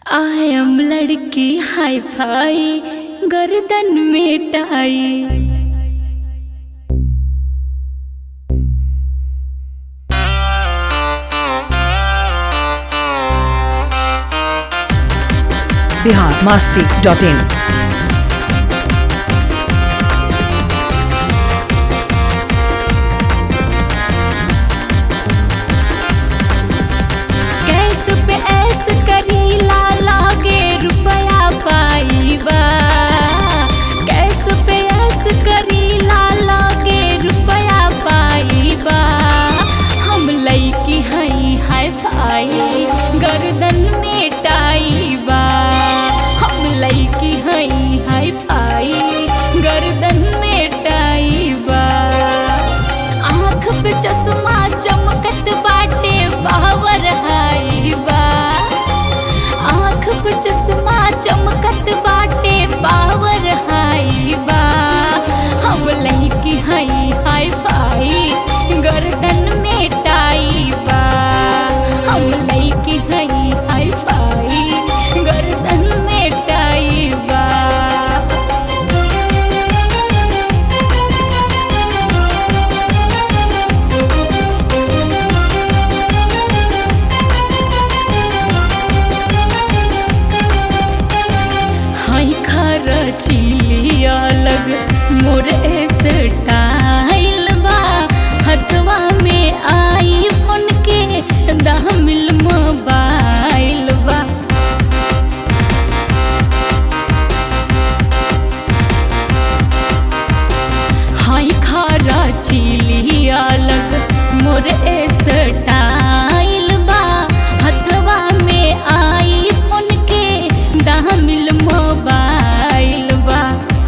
I am लड़की हाई fi गर्दन में tie Bihar Masti dot in कैस पे ऐस करी ला लागे रुपया पाईबा कैस पे ऐस करी ला लागे रुपया पाईबा हम लईकी हई हाय फाई गर्दन में टाईबा हम लईकी हई हाय फाई गर्दन में टाईबा आँख पे चश्मा चमकत बाटे बावर हाई बा आँख पे चश्मा चमकत बाटे बावर हाई बा हम लड़की हई हाई फाई गर्दन में टाई बा हम लड़की हई हाई फाई गर्दन में टाई बा हाय खारा चिली अलग मोर स्टाइल बा हथवा में आई फोन के दामिल मोबाइल बा हाय खारा चिली अलग मोर स्टाइल बा हथवा में आई फोन के दामिल मोबाइल बा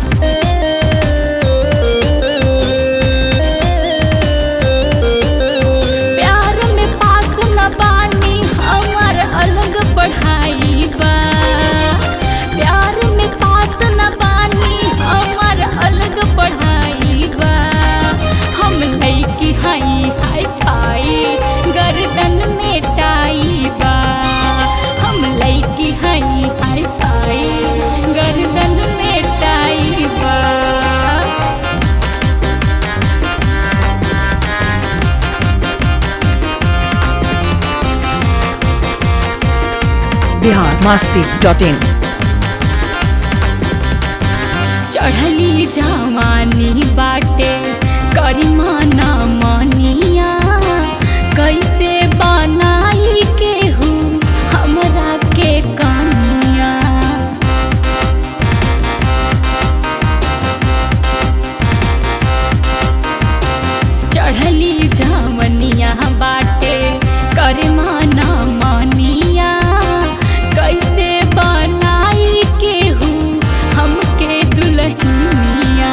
प्यार में पास न बानी हमार अलग पढ़ाई बा प्यार में पास न बानी हमार अलग पढ़ाई बा हम लईकी हई हाई फाई गर्दन में टाई बा हम लईकी हई हाई फाई गर्दन में टाई बा बिहार मास्ती डॉट इन चढ़ली जवानी बाटे करिमा ना मनिया कैसे बनाई केहू हमरा के कनिया चढ़ली जवनिया बाटे करिमा ना मनिया कैसे बनाई केहू हमके दुल्हनिया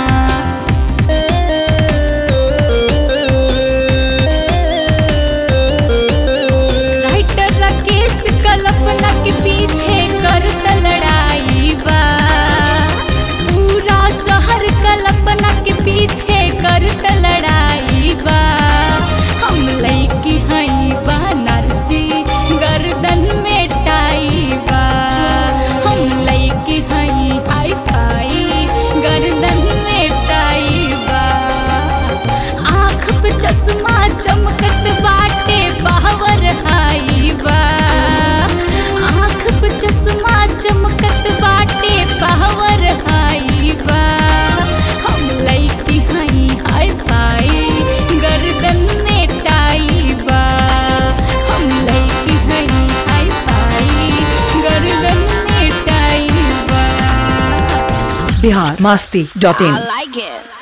राइटर राकेश कल्पना के पीछे करत लड़ाई बा पूरा शहर कल्पना के पीछे करत लड़ाई बा हम लईकी हई बनारसी गर्दन में टाई बा हम लईकी हई हाई फाई गर्दन में टाई बा आँख पे चश्मा चमकत बाटे बावर हाई बा आँख पे चश्मा चमकत बाटे बावर हाई बा हम लईकी हई हाई फाई गर्दन में टाई बा हम लईकी हई हाई फाई गर्दन में टाई बा Bihar Masti dot in like it.